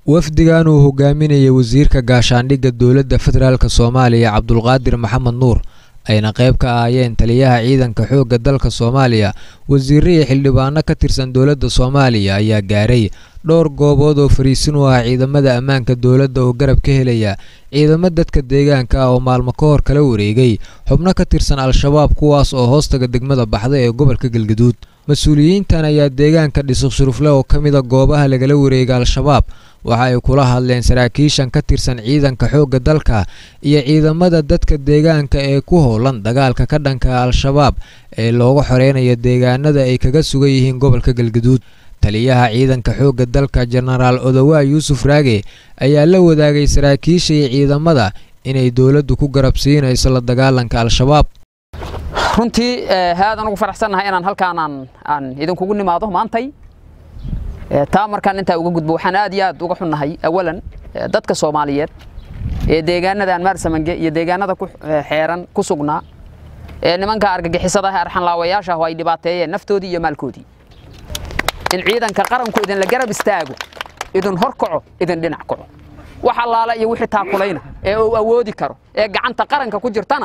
wafdigan uu hogaaminayay wasiirka gaashaandhigga dowladda federaalk soomaaliya cabdulqaadir maxamed nuur ayna qayb ka ahaayeen taliyaha ciidanka xoogga dalka soomaaliya wasiirre iyo xildhibaano ka tirsan dowladda soomaaliya ayaa gaaray dhowr goobood oo fariisin u ah ciidamada ammaanka dowladda oo garab ka helaya ciidamo dadka deegaanka ah oo maalmo ka hor kala wareegay xubno ka tirsan al-shabaab kuwaas oo hoostaga degmada baxda ee gobolka galgaduud mas-uuliyiintan ayaa deegaanka dhisuq shurufle oo ka mida goobaha lagala wareega al-shabaab waxa ay kula hadleen saraakiishan ka tirsan ciidanka xoogga dalka iyo ciidamada dadka deegaanka ee ku howlan dagaalka ka dhanka al-shabaab ee looga xoreynayo deegaanada ay kaga sugan yihiin gobolka galgaduud taliyaha ciidanka xoogga dalka jenaraal odowaa yuusuf raage ayaa la wadaagay saraakiisha iyo ciidamada inay dowladdu ku garabsiinayso la dagaalanka al-shabaab runtii aad anugu faraxsannahay inaan halkaan aan idinkugu nimaado maantay taa markaan intaa uga gudbo waxaan aad iyo aad uga xunnahay awalan dadka soomaaliyeed ee deegaanadan maarsamange iyo deegaanada ku xeeran ku sugnaa ee nimanka argagixisada ah arxanlaawayaasha ah oo ay dhibaateeyeen naftoodii iyo maalkoodii in ciidanka qaranku idinla garab istaago idin hor kaco idin dhinac kaco wax allaala iyo wixii taakulayna ee uu awoodi karo ee gacanta qaranka ku jirtana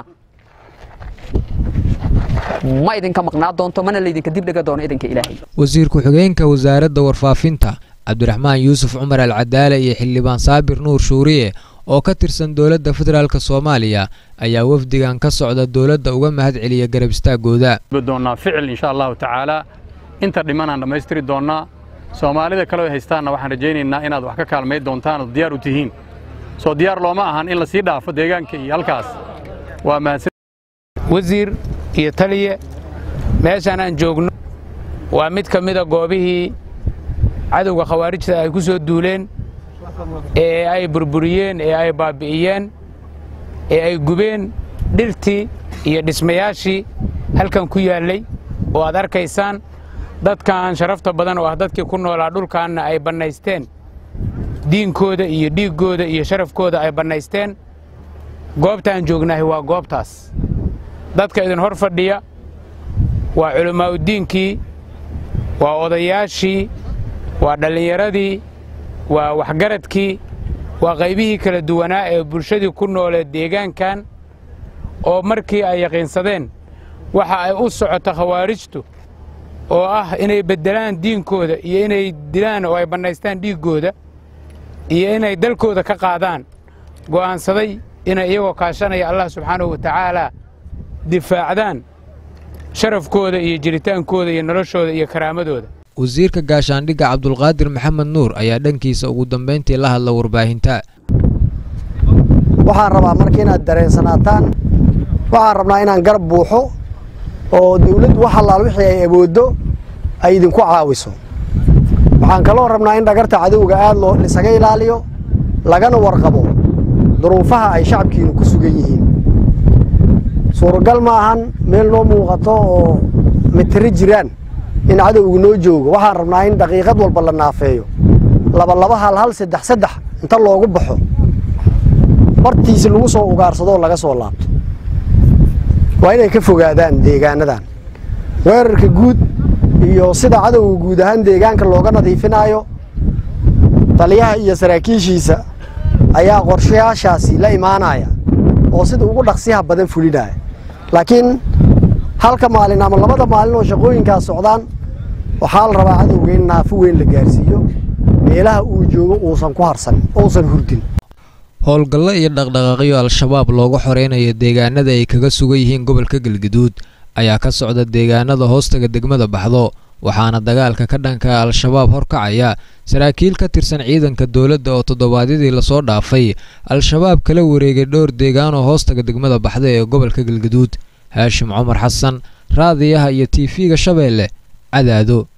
ma idinka maqnaa doonto mana laydinka dibdhiga doono idinka ilaahay wasiir ku-xigeenka wasaaradda warfaafinta cabdiraxmaan yuusuf cumar alcadaale iyo xildhibaan saabir nuur shuuriye oo ka tirsan dowladda federaalk soomaaliya ayaa wafdigan ka socda dowladda uga mahad celiya garab istaagooda doonnaa ficil insha allahu tacaalaa inta dhimanaan dhammaystiri doonnaa soomaalida kaleo haystaanna waxaan rajaynaynaa inaad wax ka kaalmay doontaan ood diyaar u tihiin soo diyaar looma ahan in la sii dhaafo deegaanka iyo halkaas waa mahadsan wasiir iyo taliye meeshaan aan joogno waa mid ka mida goobihii cadowga khawaarijta ay ku soo duuleen ee ay burburiyeen ee ay baabbi'iyeen ee ay gubeen dhirtii iyo dhismayaashii halkan ku yaallay oo aad arkaysaan dadkan sharafta badan oo ah dadkii ku noolaa dhulkaanna ay bannaysteen diinkooda iyo dhiiggooda iyo sharafkooda ay bannaysteen goobtaan joognahay waa goobtaas dadka idin hor fadhiya waa culammaa'udiinkii waa odayaashii waa dhallinyaradii waa waxgaradkii waa qaybihii kala duwanaa ee bulshadii ku noolee deegaankan oo markii ay yaqiinsadeen waxa ay u socoto khawaarijtu oo ah inay beddelaan diinkooda iyo inay dilaan oo ay bannaystaan dhiiggooda iyo inay dalkooda ka qaadaan go'aansaday inay iyagoo kaashanaya allah subxaanahu wa tacaalaa difaacdaan sharafkooda iyo jiritaankooda iyo noloshooda iyo karaamadooda wasiirka gaashaandhigga cabdulqaadir maxamed nuur ayaa dhankiisa ugu dambayntii la hadla warbaahinta waxaan rabaa marka inaad dareensanaataan waxaan rabnaa inaan garab buuxo oo dawladdu wax allaal wixii ay awooddo ay idinku caawiso waxaan kaloo rabnaa in dhagarta cadowga aad loo isaga ilaaliyo lagana warqabo duruufaha ay shacabkiinu ku sugan yihiin suuragal ma ahan meel noo muuqato oo mitiro jiraan in cadowgu noo joogo waxaan rabnaa in daqiiqad walba la naafeeyo labalaba hal hal saddex saddex inta loogu baxo bartiisi lagu soo ugaarsadoo laga soo laabto waa inay ka fogaadaan deegaanadan weerarka guud iyo sida cadowga guud ahaan deegaanka looga nadiifinaayo taliyaha iyo saraakiishiisa ayaa qorshayaashaasi la imaanaya oo sida ugu dhaqsiyaha badan fulinaya laakiin halka maalin ama labada maalin oo shaqooyinkaas socdaan waxaa la rabaa cadowga in naafo weyn la gaarsiiyo meelaha uu joogo uusan ku harsan uusan hurdin howlgallo iyo dhaqdhaqaaqyo al-shabaab looga xoreynayo deegaanada ay kaga sugan yihiin gobolka galgaduud ayaa ka socda deegaanada hoostaga degmada baxdo waxaana dagaalka ka dhanka al-shabaab horkacaya saraakiil ka tirsan ciidanka dowladda oo toddobaadyadii lasoo dhaafay al-shabaab kala wareegay dhowr deegaan oo hoostaga degmada baxda ee gobolka galgaduud haashim cumar xasan raadiyaha iyo tiifiga shabeelle cadaado